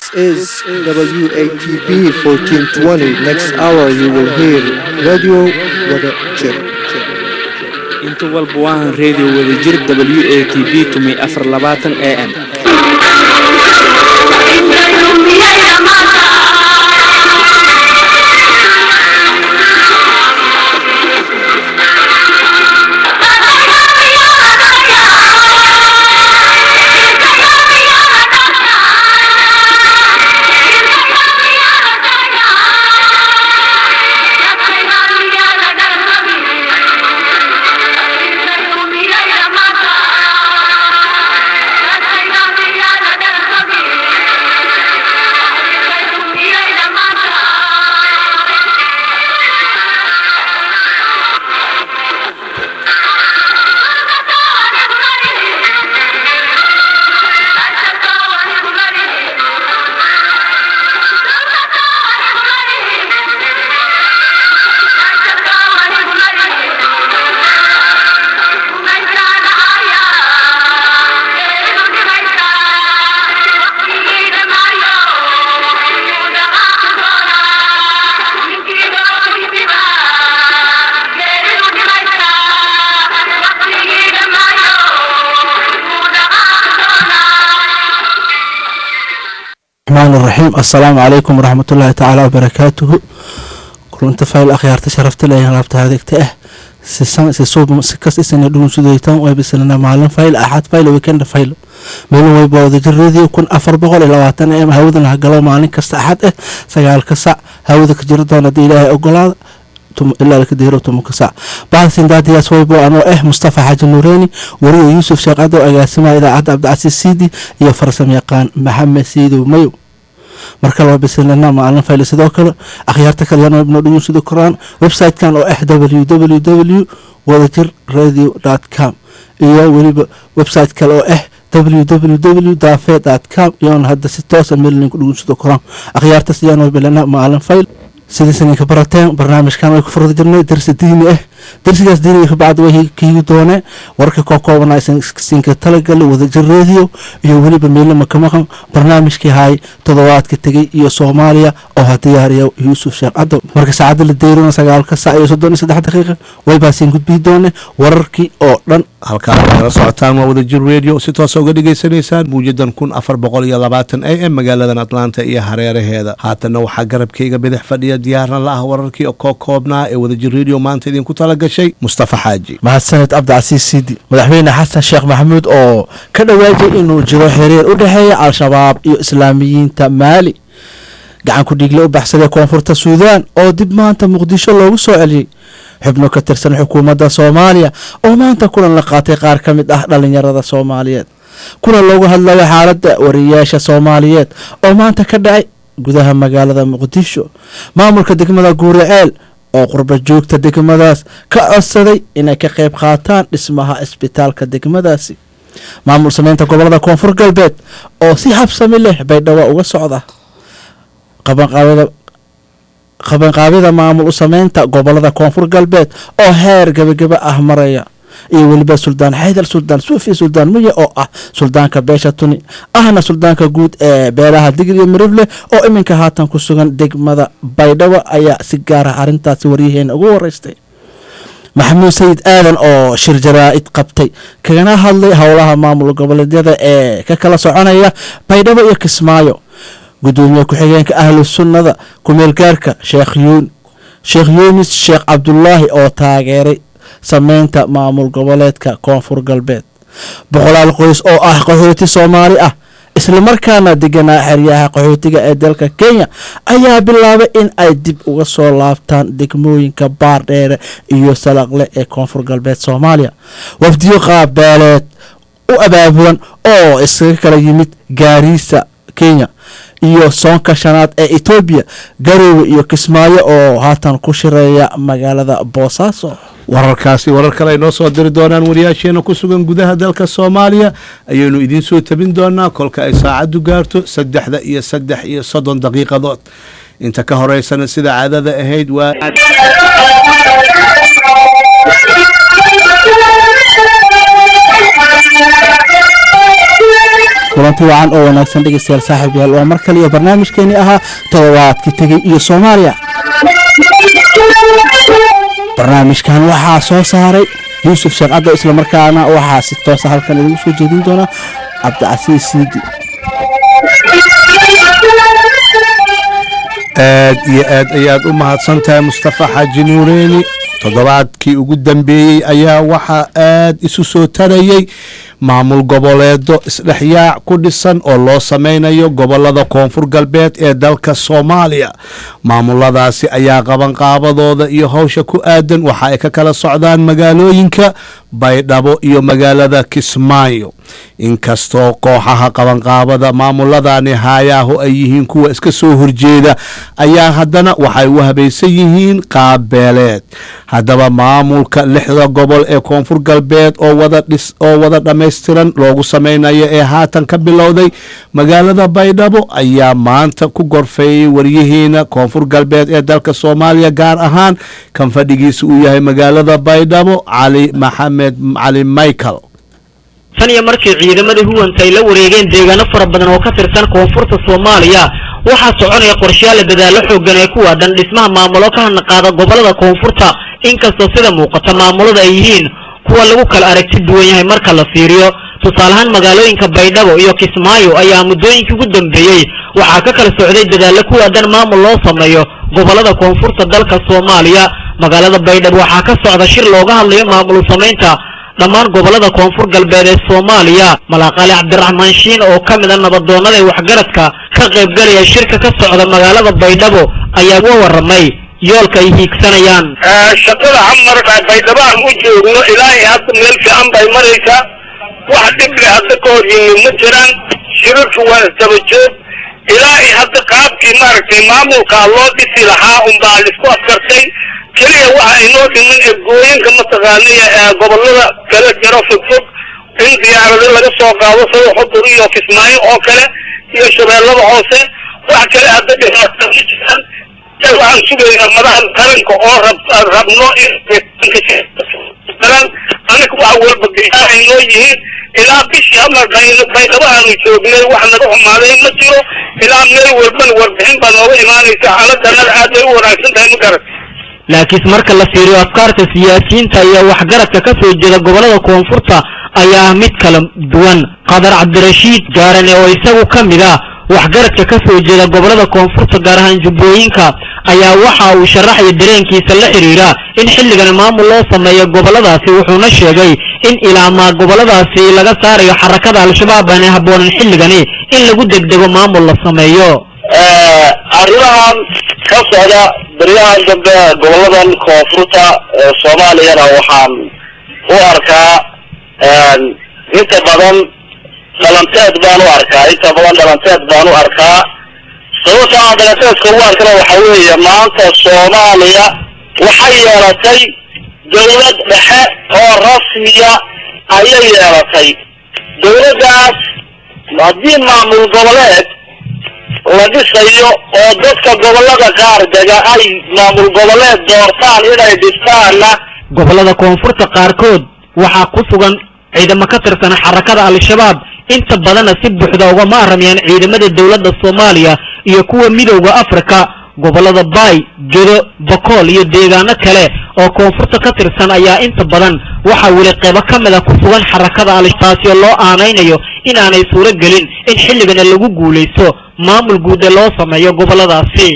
is WATB 1420. Next hour you will hear Radio Wada Jir. inta walba waahan reediyo wadajir w a t b tumi afar labaatan a m الرحمن الرحيم السلام عليكم ورحمة الله تعالى وبركاته كلنت فايل أخيارت شرفت لي هلابت هذيك تأه سيسان سيصوب سكس إسنا دون سوديتان ويبسلنا معلم فايل أحد فايل ويكند فايل meelun wayba wadajiradii kun afar boqol iyo labaatan em hawadan hagalo maalin kasta axad ah sagaalka sac hawada ka jiri doona haddii ilaahay ogolaada ilaa laka deero tobanka sac bahdasin daadiyaas waybo anoo ah mustafa xaaji nuureeni wariya yuusuf sheekh cadow agaasimaha idaacadda cabdicasiis siidi iyo farsam yaqaan maxamed siidow mayow marka laba bisilana maalin fayl sidoo kale akhyaarta kaleyana ibno dhugun sidoo koraan website-kan oo ah www wadajir radio com iyo weliba website kale oo ah www dafe com iyoona hadda si toosa meelinku dhugun sidoo koraan akhyaartas iyaan bilana maalin fayl sidiisan ka barateen barnaamijkan way ku furda jirnay darsi diini ah darsigaas diiniga kabacdi way kiigi doonee warka koo koobana sinka talagali wadajir radio iyo weliba meelama ka maqan barnaamijkii haay toddobaadka tegey iyo soomaaliya oo ha diyaariya yuusuf sheekh cadow marka saacadda la deyrona sagaalka sac iyo soddon iyo saddex daqiiqa waybaasiin gudbii doone wararkii oo dhan halkaan nala socotaan waa wadajir radio si toosa uga dhagaysanaysaan muujadan kun afar boqol iyo labaatan a m magaaladan atlanta iyo hareeraheeda haatanna waxaa garabkayga bidix fadhiya diyaarna la ah wararkii koo koobnaa ee wadajir radio maanta idinku tala gashay mustafa xaaji mahadsaned cabdicasiis siidi madaxweyne xasan sheekh maxamuud oo ka dhawaajay inuu jiro xiriir u dhexeeya al-shabaab iyo islaamiyiinta maali gacan ku dhiigle u baxsaday koonfurta suudaan oo dib maanta muqdisho loogu soo celiyey xubno ka tirsan xukuumadda soomaaliya oo maanta kulan la qaatay qaar ka mid ah dhalinyarada soomaaliyeed kulan loogu hadlayo xaaladda wariyaasha soomaaliyeed oo maanta ka dhacay gudaha magaalada muqdisho maamulka degmada guuriceel oo qurba joogta degmadaas ka codsaday inay ka qayb qaataan dhismaha isbitaalka degmadaasi maamul sameynta gobolada koonfur galbeed oo si habsami leh baydhabo uga socda qabanqaabyada maamul u sameynta gobolada koonfur galbeed oo heer gebagaba ah maraya iyo weliba suldaan xaydar suldaan suufi suldaan muye oo ah suldaanka beesha tuni ahna suldaanka guud ee beelaha digir iyo mirible oo iminka haatan ku sugan degmada baydhabo ayaa si gaara arrintaasi waryaheena ugu wareystay maxamuud sayid aadan oo shir jaraa-id qabtay kagana hadlay howlaha maamul goboleedyada ee ka kala soconaya baydhabo iyo kismaayo gudoomiye ku-xigeenka ahlu sunnada kumeelgaarka sheekh yuun sheekh yuunis sheekh cabdulaahi oo taageeray sameynta maamul goboleedka koonfur galbeed boqolaal qoys oo ah qaxooti soomaali ah islamarkaana deganaa xeryaha qaxootiga ee dalka kenya ayaa bilaabay in ay dib uga soo laabtaan degmooyinka baardheere iyo salaqle ee koonfur galbeed soomaaliya wafdiyo qaabeeleed u abaabulan oo iskaga kala yimid gaariisa kenya iyo soonka shanaad ee etoobiya garoowe iyo kismaayo oo haatan ku shireeya magaalada boosaaso wararkaasi warar kale ay noo soo diri doonaan wariyaasheena ku sugan gudaha dalka soomaaliya ayaynu idiin soo tabin doonaa kolka ay saacaddu gaarto saddexda iyo saddex iyo soddon daqiiqadood inta ka horeysana sida caadada ahayd waa kulanti wacan oo wanaagsan dhegeystayaal saaxiib yaal waa mar kale iyo barnaamijkeeni ahaa toddobaadkii tegey iyo soomaaliya barnaamijkan waxaa soo saaray yuusuf sheekh caddo islamarkaana waxaa si toosa halkan idigu soo jeedin doona cabdicasiis siidi aad iyo aad ayaad u mahadsan tahay mustafa xaaji nuureeni toddobaadkii ugu dambeeyey ayaa waxaa aad isu soo tarayey maamul goboleedo isdhexyaac ku dhisan oo loo sameynayo gobolada koonfur galbeed ee dalka soomaaliya maamuladaasi ayaa qabanqaabadooda iyo howsha ku aadan waxa ay ka kala socdaan magaalooyinka baydhabo iyo magaalada kismaayo inkastoo kooxaha qabanqaabada maamuladani haayaahu ay yihiin kuwa iska soo horjeeda ayaa haddana waxay u habaysan yihiin qaabbeeleed haddaba maamulka lixda gobol ee koonfur galbeed oo wada dhis oo wada dhammaystiran loogu sameynayo ee haatan ka bilowday magaalada baydhabo ayaa maanta ku gorfeeyey waryaheena koonfur galbeed ee dalka soomaaliya gaar ahaan kan fadhigiisa uu yahay magaalada baydhabo cali maxamed cali michael tan iyo markii ciidamadii huwanta ay la wareegeen deegaano fara badan oo ka tirsan koonfurta soomaaliya waxaa soconaya qorshayaal dadaallo xoogan ee ku waadan dhismaha maamulo ka hanaqaada gobolada koonfurta inkastoo sida muuqata maamulada ay yihiin kuwa lagu kala aragti duwan yahay marka la fiiriyo tusaaleahaan magaalooyinka baydhabo iyo kismaayo ayaa muddooyinkii ugu dambeeyey waxaa ka kala socday dadaallo ku waadan maamul loo sameeyo gobolada koonfurta dalka soomaaliya magaalada baydhabo waxaa ka socda shir looga hadlayo maamul samaynta dhammaan gobolada koonfur galbeed ee soomaaliya malaaqaali cabdiraxmaan shiin oo ka mid a nabadoonnada ee waxgaradka ka qaybgalaya shirka ka socda magaalada baydhabo ayaa uga warramay yoolka ay hiigsanayaan shaqada camar baydhabo aan u joogno ilaahay hadda meel fiican bay maraysaa wax dhible hadda ka hor yimi ma jiraan shirarku waa isdaba joog ilaahay hadda qaabkii maaragtay maamulkaa loo dhisi lahaa unbaa laisku afkartay keliya waxa inoo dhiman eegooyinka mataqaanaya ee gobolada kala jiro fogfog in diyaarado laga soo qaado sida xudur iyo kismaayo oo kale iyo shabeellada hoose wax kale hadda dhibaato ma jiraan waxaan sugaynaa madaxda qaranka oo rab rabno ingaran anaga wax walba diyaar ay noo yihiin ilaa bishii ama baydhabo aanu joognay wax naga xumaaday ma jiro ilaa meel walbana warbixin baa nooga imaanaysa xaaladdanada aad bay u wanaagsan tahay ma garan laakiinse marka la fiiriyo afkaarta siyaasiyiinta iyo waxgaradka ka soo jeeda gobolada koonfurta ayaa mid kala duwan qadar cabdirashiid gaarane oo isagu ka mid ah waxgaradka ka soo jeeda gobolada koonfurta gaar ahaan jubbooyinka ayaa waxa uu sharaxaya dareenkiisa la xidhiira in xilligan maamul loo sameeyo goboladaasi wuxuuna sheegay in ilaamaa goboladaasi laga saarayo xarakada al-shabaab aanay habboonan xilligani in lagu degdego maamul la sameeyo arrimahan ka socda beryahan dambe goboladan koonfurta ee soomaaliyana waxaan u arkaa inta badan dhalanteed baan u arkaa inta badan dhalanteed baan u arkaa sababta aan dhalanteedka u arkana waxa weeye maanta soomaaliya waxay yeelatay dawlad dhexe oo rasmiya ayay yeelatay dawladdaas haddii maamul goboleed la dhisayo oo dadka gobolada qaar dega ay maamul goboleed doortaan inay dhistaanna gobolada koonfurta qaarkood waxaa ku sugan ciidamo ka tirsan xarakada al-shabaab inta badanna si buuxda ugama aramayaan ciidamada dowladda soomaaliya iyo kuwa midowda afrika gobolada baay gedo bakool iyo deegaano kale oo koonfurta ka tirsan ayaa inta badan waxaa weli qaybo ka mid a ku sugan xarakada al-taasi oo loo aanaynayo inaanay suuro gelin in xilligana lagu guulaysto maamul guud ee loo sameeyo goboladaasi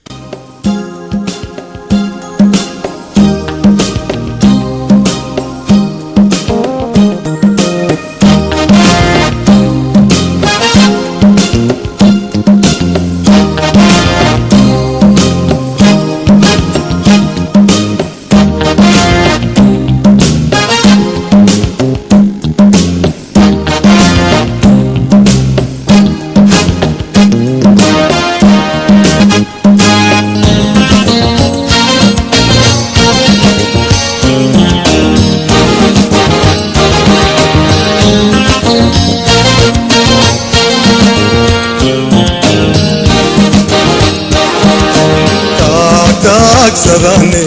taagtaagsadane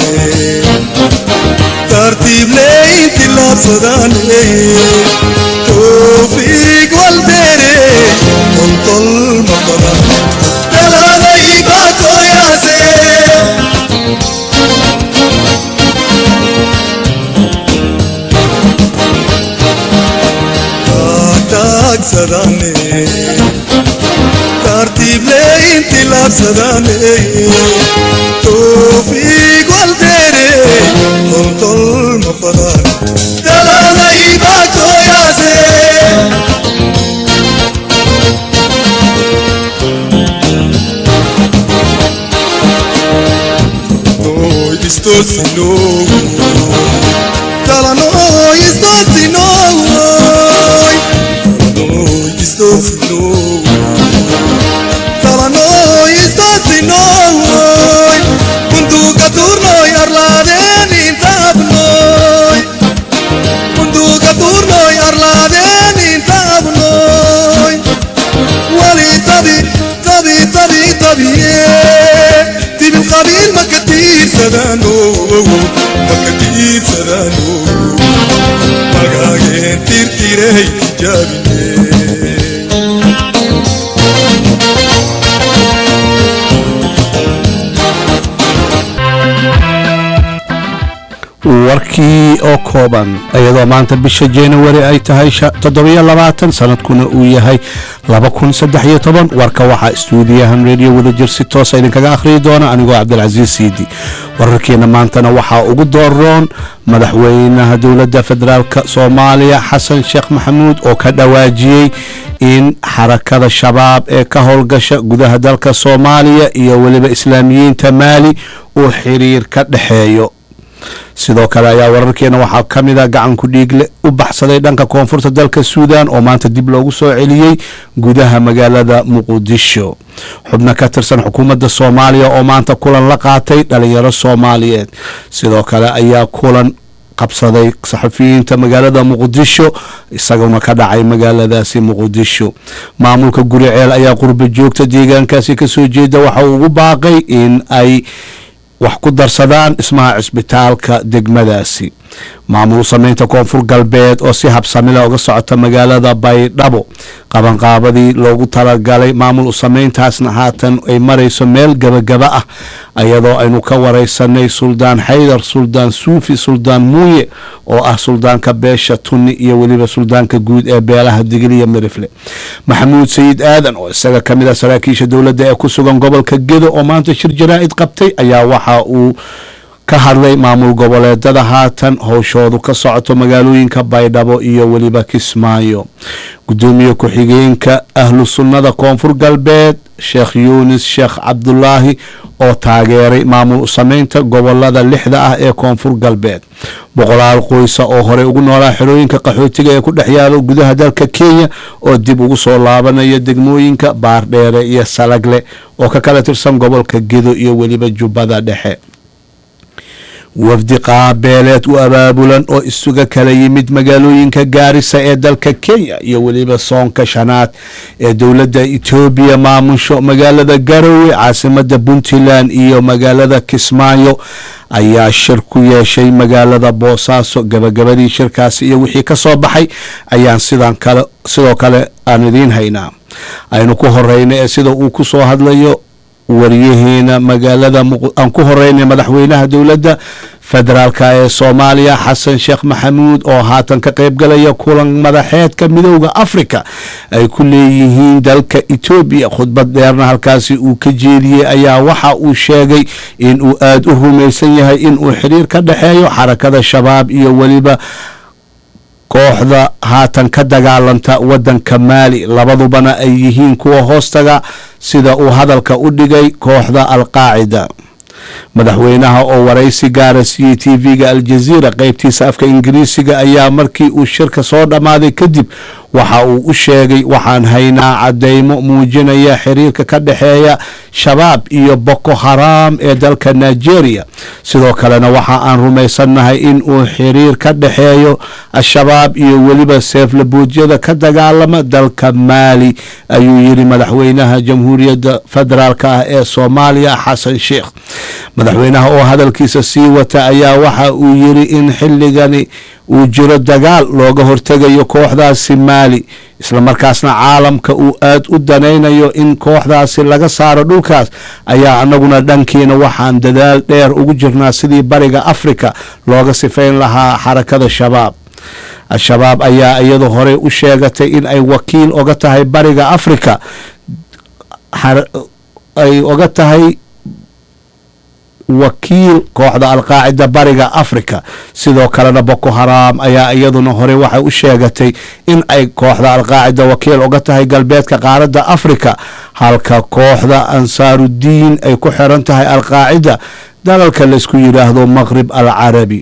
tartiibleynti laabsadane toofiig waldeere tol maqadan daladay bakoyase taagsadane tartiible intilaabsadane toofiiq waldeere toltol mafadan daladay bakoyase Noi distorcino Tala noi distorcino Noi distorcino Tala noi distorcino Kuntu katur noi arladen intab noi Kuntu katur noi arladen intab noi ولي طبي طبي طبي طبي تبي القبيل ما كتير سدانو ما كتير سدانو ما قاعدين تير تيري جابني warkii oo kooban iyadoo maanta bisha january ay tahay toddobiyo labaatan sanadkuna uu yahay laba kun saddex iyo toban warka waxaa istuudiyahan radio wadajir si toosa idinkaga akhriyi doona anigoo cabdilcasiis siidi wararkeena maantana waxaa ugu dooroon madaxweynaha dowladda federaalk soomaaliya xasan sheekh maxamuud oo ka dhawaajiyey in xarakada shabaab ee ka howlgasha gudaha dalka soomaaliya iyo weliba islaamiyiinta maali uu xiriir ka dhexeeyo sidoo kale ayaa wararkeena waxaa ka mid a gacanku dhiigle u baxsaday dhanka koonfurta dalka suudan oo maanta dib loogu soo celiyey gudaha magaalada muqdisho xubno ka tirsan xukuumadda soomaaliya oo maanta kulan la qaatay dhalinyaro soomaaliyeed sidoo kale ayaa kulan qabsaday saxafiyiinta magaalada muqdisho isaguna ka dhacay magaaladaasi muqdisho maamulka guriceel ayaa qurba joogta deegaankaasi kasoo jeeda waxa uu ugu baaqay in ay wax ku darsadaan dhismaha cisbitaalka degmadaasi maamul sameynta koonfur galbeed oo si habsamila uga socota magaalada baydhabo qabanqaabadii loogu talagalay maamul sameyntaasna haatan ay marayso meel gabagaba ah iyadoo aynu ka wareysanay suldaan xaydar suldaan suufi suldaan muuye oo ah suldaanka beesha tunni iyo weliba suldaanka guud ee beelaha digiliya mirifle maxamuud sayid aadan oo isaga ka mid ah saraakiisha dowladda ee ku sugan gobolka gedo oo maanta shir jaraa'id qabtay ayaa waxa uu ka hadlay maamul goboleedada haatan howshoodu ka socoto magaalooyinka baydhabo iyo weliba kismaayo gudoomiye ku-xigeenka ahlu sunnada koonfur galbeed sheekh yuunis sheekh cabdulaahi oo taageeray maamul sameynta gobolada lixda ah ee koonfur galbeed boqolaal qoysa oo horey ugu noolaa xerooyinka qaxootiga ee ku dhex yaalo gudaha dalka kenya oo dib ugu soo laabanaya degmooyinka baardheere iyo salagle oo ka kala tirsan gobolka gedo iyo weliba jubbada dhexe wafdi qaabeeleed u abaabulan oo isuga kala yimid magaalooyinka gaarisa ee dalka kenya iyo weliba soonka shanaad ee dowladda etoobiya maamusho magaalada garowe caasimada puntland iyo magaalada kismaayo ayaa shir ku yeeshay magaalada boosaaso gabagabadii shirkaasi iyo wixii ka soo baxay ayaan sidan kale sidoo kale aan idiin haynaa aynu ku horeyna ee sida uu ku soo hadlayo waryaheena magaalada aan ku horeynay madaxweynaha dowladda federaalka ee soomaaliya xasan sheekh maxamuud oo haatan ka qaybgalaya kulan madaxeedka midooda africa ay ku leeyihiin dalka etoobiya khudbad dheerna halkaasi uu ka jeediyey ayaa waxa uu sheegay in uu aada u rumaysan yahay in uu xiriir ka dhexeeyo xarakada shabaab iyo weliba kooxda haatan ka dagaalanta wadanka maali labadubana ay yihiin kuwa hoostaga sida uu hadalka u dhigay kooxda alqaacida madaxweynaha oo waraysi gaara siiyey t v-ga aljaziira qeybtiisa afka ingiriisiga ayaa markii uu shirka soo dhammaaday kadib waxa uu u sheegay waxaan haynaa cadeymo muujinaya xiriirka ka dhexeeya shabaab iyo boko haram ee dalka nigeria sidoo kalena waxa aan rumaysannahay in uu xiriir ka dhexeeyo al-shabaab iyo weliba seeflabuudyada ka dagaalama dalka maali ayuu yidhi madaxweynaha jamhuuriyadda federaalk ah ee soomaaliya xasan sheekh madaxweynaha oo hadalkiisa sii wata ayaa waxa uu yidhi in xilligani uu jiro dagaal looga hortegayo kooxdaasi maali islamarkaasna caalamka uu aada u danaynayo in kooxdaasi laga saaro dhulkaas ayaa anaguna dhankiina waxaan dadaal dheer ugu jirnaa sidii bariga afrika looga sifayn lahaa xarakada shabaab al-shabaab ayaa iyadu horey u sheegatay in ay wakiil oga tahay bariga afrika ay oga tahay wakiil kooxda alqaacida bariga africa sidoo kalena boko haram ayaa iyaduna horey waxay u sheegatay in ay kooxda alqaacida wakiil uga tahay galbeedka qaaradda africa halka kooxda ansaarudiin ay ku xiran tahay alqaacida dalalka laysku yidhaahdo maqrib alcarabi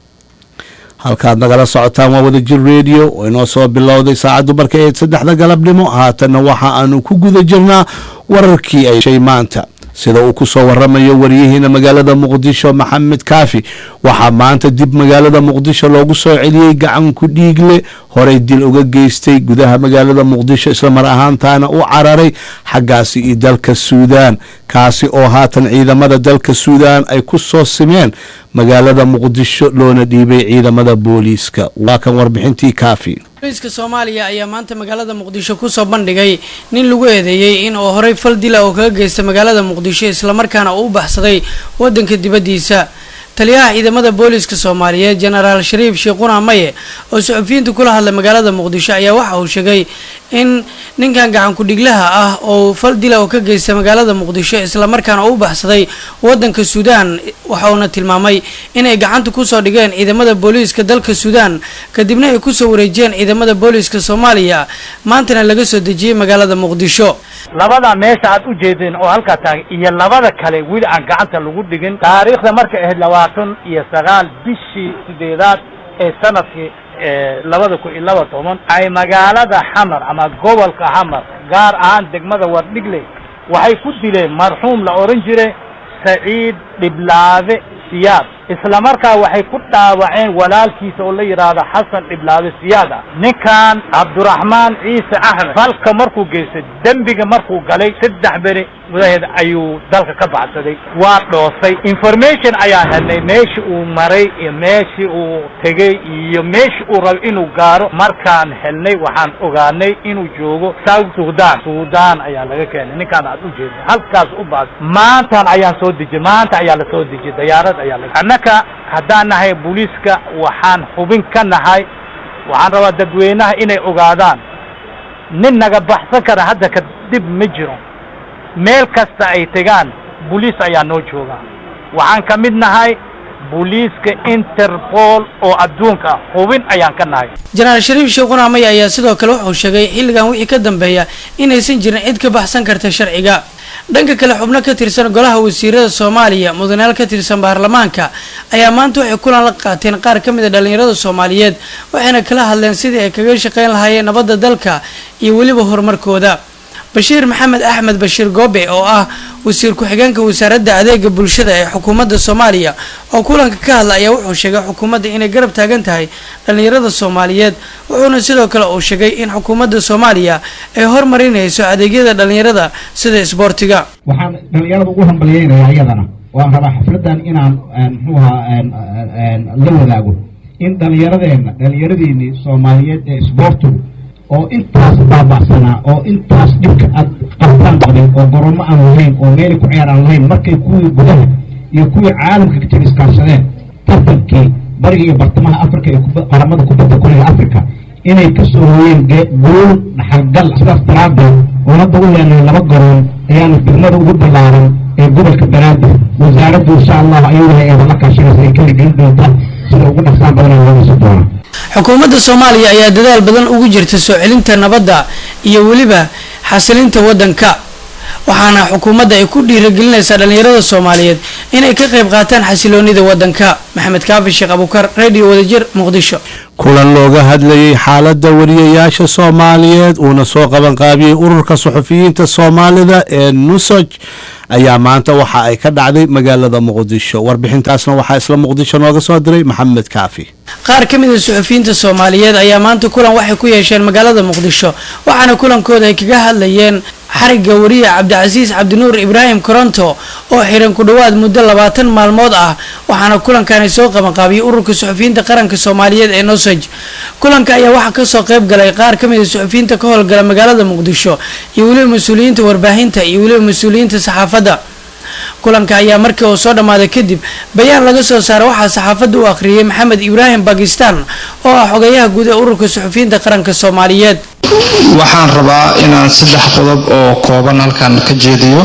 halkaad nagala socotaan waa wadajir radio oo inoo soo bilowday saacaddu markay ayd saddexda galabnimo haatanna waxa aanu ku guda jirnaa wararkii ay shay maanta sida uu ku soo waramayo waryihiina magaalada muqdisho maxamed kaafi waxaa maanta dib magaalada muqdisho loogu soo celiyey gacanku dhiigle horey dil uga geystay gudaha magaalada muqdisho islamar ahaantaana u cararay xaggaasi iyo dalka suudaan kaasi oo haatan ciidamada dalka suudaan ay ku soo simeen magaalada muqdisho loona dhiibay ciidamada booliiska waa kan warbixintii kaafi booliiska soomaaliya ayaa maanta magaalada muqdisho kusoo bandhigay nin lagu eedeeyey in uu horey fal dila oo kaga geysta magaalada muqdisho islamarkaana uu u baxsaday wadanka dibaddiisa taliyaha ciidamada booliiska soomaaliyeed jenaraal shariif sheekhuna maye oo suxufiyiinta kula hadlay magaalada muqdisho ayaa waxa uu sheegay in ninkan gacankudhiglaha ah oo fal dila oo ka geysta magaalada muqdisho islamarkaana uu u baxsaday wadanka suudaan waxauna tilmaamay inay gacanta kusoo dhigeen ciidamada booliiska dalka suudaan kadibna ay kusoo wareejiyeen ciidamada booliiska soomaaliya maantana laga soo dejiyey magaalada muqdisho labada meesha aad u jeedeen oo halkaa taagay iyo labada kale weli aan gacanta lagu dhigin taariikhda markay ahayd labaatan iyo sagaal bishii sideedaad ee sanadkii labada kun iyo laba toban ay magaalada xamar ama gobolka xamar gaar ahaan degmada wardhigle waxay ku dileen marxuum la ohan jiray saciid dhiblaabe siyaad isla markaa waxay ku dhaawaceen walaalkiisa oo la yidhaahdo xasan dhiblaabe siyaad ah ninkan cabduraxmaan ciise axmed falka markuu geystay dembiga markuu galay saddex beri gudaheed ayuu dalka ka baxsaday waa dhoosay information ayaan helnay meeshii uu maray iyo meeshii uu tegey iyo meeshii uu rabo inuu gaaro markaan helnay waxaan ogaanay inuu joogo south sudan sudan ayaa laga keenay ninkaan aad u jeeda halkaas u baas maantaan ayaan soo dejiyey maanta ayaa la soo dejiyey dayaarad ayaa la annaka haddaan nahay booliiska waxaan xubin ka nahay waxaan rabaa dadweynaha inay ogaadaan nin naga baxsan kara hadda kadib ma jiro meel kasta ay tegaan booliis ayaa noo jooga waxaan ka mid nahay booliiska interpol oo adduunka ah xubin ayaan ka nahay jenaraal shariif sheekhuna maya ayaa sidoo kale wuxuu sheegay xilligan wixii ka dambeeya inaysan jirin cid ka baxsan karta sharciga dhanka kale xubno ka tirsan golaha wasiirada soomaaliya mudanayaal ka tirsan baarlamaanka ayaa maanta waxay kulan la qaateen qaar ka mid a dhallinyarada soomaaliyeed waxayna kala hadleen sidii ay kaga shaqayn lahaayeen nabadda dalka iyo weliba horumarkooda bashiir maxamed axmed bashiir goobe oo ah wasiir ku-xigeenka wasaaradda adeega bulshada ee xukuumadda soomaaliya oo kulanka ka hadla ayaa wuxuu sheegay xukuumadda inay garab taagan tahay dhallinyarada soomaaliyeed wuxuuna sidoo kale uu sheegay in xukuumadda soomaaliya ay hormarinayso adeegyada dhallinyarada sida isboortiga waxaan dhallinyarada ugu hambalyeynaya iyadana waan rabaa xafladan inaan muxuu ahaa la wadaago in dhallinyaradeenna dhallinyaradiinii soomaaliyeed ee isboortigu oo intaas baabacsanaa oo intaas dhibka aad qabtaan qabin oo gorommo aan lahayn oo meelay ku ciyaar aan lahayn markay kuwii gudaha iyo kuwii caalamka ka jir iskaashadeen tartankii bariga iyo bartamaha africa iyo qaramada kubadda kolayga africa inay ka soo hooyeen guul dhaxalgal sidaas daraadeed oo hadda u leenahay laba garoon ayaanu degmada ugu ballaaran ee gobolka banaadir wasaaraddu insha allahu ayaduna eeda la kaashanaysa ay ka hirgelin doonta sida ugu dhaqsaan badan ee loogiisi doona xukuumadda soomaaliya ayaa dadaal badan ugu jirta soo celinta nabadda iyo weliba xasilinta waddanka waxaana xukuumadda ay ku dhiiragelinaysaa dhallinyarada soomaaliyeed inay ka qayb qaataan xasiloonida waddanka maxamed kaafi sheekh abukar radio wadajir muqdisho kulan looga hadlayay xaaladda wariyayaasha soomaaliyeed uuna soo qabanqaabiyey ururka suxufiyiinta soomaalida ee nusoj ayaa maanta waxa ay ka dhacday magaalada muqdisho warbixintaasna waxaa isla muqdisho nooga soo diray maxamed kaafi qaar ka mid a suxufiyiinta soomaaliyeed ayaa maanta kulan waxay ku yeesheen magaalada muqdisho waxaana kulankooda ay kaga hadlayeen xarigga wariye cabdicasiis cabdinuur ibraahim koronto oo xiran ku dhowaad muddo labaatan maalmood ah waxaana kulankani ay soo qabanqaabiyey ururka suxufiyiinta qaranka soomaaliyeed ee nosaj kulanka ayaa waxaa kasoo qayb galay qaar kamid a suxufiyiinta ka howlgala magaalada muqdisho iyo weliba mas-uuliyiinta warbaahinta iyo weliba mas-uuliyiinta saxaafadda kulanka ayaa markii uu soo dhammaaday kadib bayaan laga soo saaray waxaa saxaafadda u akhriyey maxamed ibraahim bakistan oo ah xogayaha guud ee ururka suxufiyiinta qaranka soomaaliyeed waxaan rabaa inaan saddex qodob oo kooban halkan ka jeediyo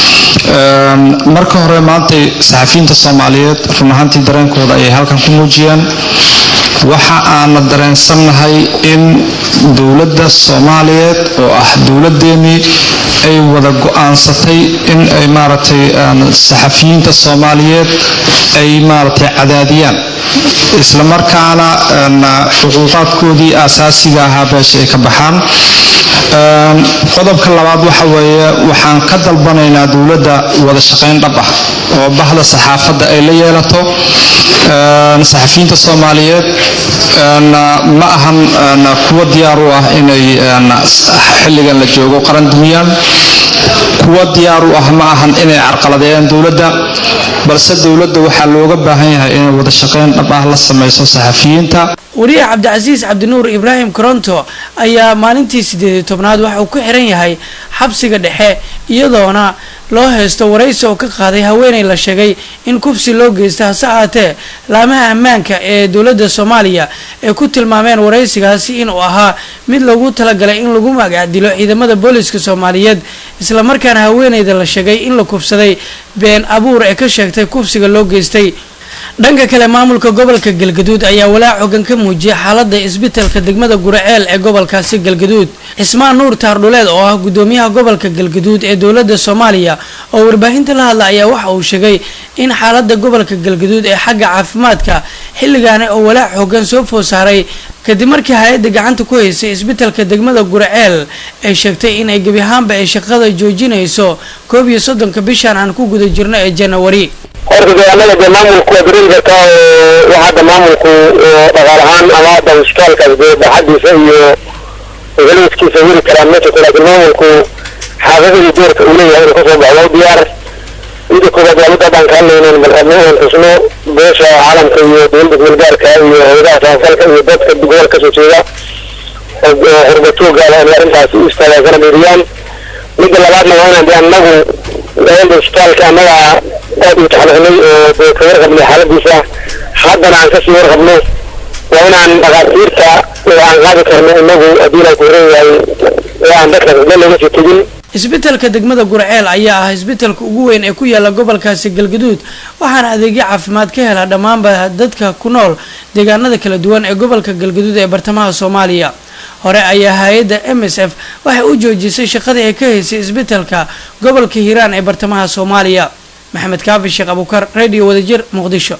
marka hore maantay saxafiyiinta soomaaliyeed run ahaantii dareenkooda ayay halkan ku muujiyeen waxa aana dareensannahay in dowladda soomaaliyeed oo ah dowladeennii ay wada go-aansatay in ay maaragtay saxafiyiinta soomaaliyeed ay maaragtay cadaadiyaan islamarkaana xuquuqaadkoodii aasaasiga ahaa beesha ay ka baxaan qodobka labaad waxa weeye waxaan ka dalbanaynaa dowladda wada shaqayn dhab ah oo bahda saxaafadda ay la yeelato saxafiyiinta soomaaliyeed ma ahan kuwa diyaar u ah inay xilligan la joogo qaran dumiyaan kuwa diyaar u ah ma ahan inay carqaladeeyaan dowladda balse dowladda waxaa looga baahan yahay inay wada shaqayn dhab ah la sameyso saxafiyiinta wariyaha cabdicasiis cabdinuur ibraahim koronto ayaa maalintii sideed iyo tobnaad waxa uu ku xiran yahay xabsiga dhexe iyadoona loo haysto waraysi oo ka qaaday haweeney la sheegay in kufsi loo geysta hase ahaatee laamaha ammaanka ee dowladda soomaaliya ay ku tilmaameen waraysigaasi inuu ahaa mid lagu talagalay in lagu magacdilo ciidamada booliska soomaaliyeed islamarkaana haweeneyda la sheegay in la kufsaday been abuur ee ka sheegtay kufsiga loo geystay dhanka kale maamulka gobolka galgaduud ayaa walaac xogan ka muujiyay xaalada isbitalka degmada guraceel ee gobolkaasi galgaduud cismaan nuur taardhuleed oo ah gudoomiyaha gobolka galgaduud ee dowlada soomaaliya oo warbaahinta la hadla ayaa waxa uu sheegay in xaalada gobolka galgaduud ee xagga caafimaadka xilligaani oo walaac xogan soo food saaray kadib markii hay-adda gacanta ku haysay isbitalka degmada guraceel ay sheegtay in ay gebi ahaanba ay shaqada joojinayso koob iyo soddonka bishan aan ku guda jirno ee janawari horta dee annaga dee maamulku waa dareemi kartaa oo wax hadda maamulku dhaqaal ahaan ama hadda hospitaalkaas dee baaxadiisa iyo heliskiisa weri karaan ma jirto laakiin maamulku xaafadadii doorka uu leeyahay inuu kasoo baxo waa u diyaar mida koobaad waa midda baan ka hadlaynin bal rabno inaan tusno beesha caalamka iyo dowladda guulgaarka iyo hayadaha samafalka iyo dadka gobol kasoo jeeda oo horbatoogaada inay arrintaasi u istaagaan kana meeriyaan midda labaadna waa inaan dee annagu dowladda hospitaalka annaga aad u taxliqnay oo dee ka warqabnay xaaladiisa haddana aan kasii warqabno waa inaan dhakhaatiirta oo aan qaadi karno inagu haddii la kuran yahay oo aan dadka cidlo looga sii tegin isbitalka degmada gurceel ayaa ah isbitalka ugu weyn ee ku yaala gobolkaasi galgaduud waxaana adeegyo caafimaad ka hela dhammaanba dadka ku nool deegaanada kala duwan ee gobolka galgaduud ee bartamaha soomaaliya hore ayaa hay-adda m s f waxay u joojisay shaqadii ay ka haysay isbitalka gobolka hiiraan ee bartamaha soomaaliya maxamed kaafi sheekh abukar radio wadajir muqdisho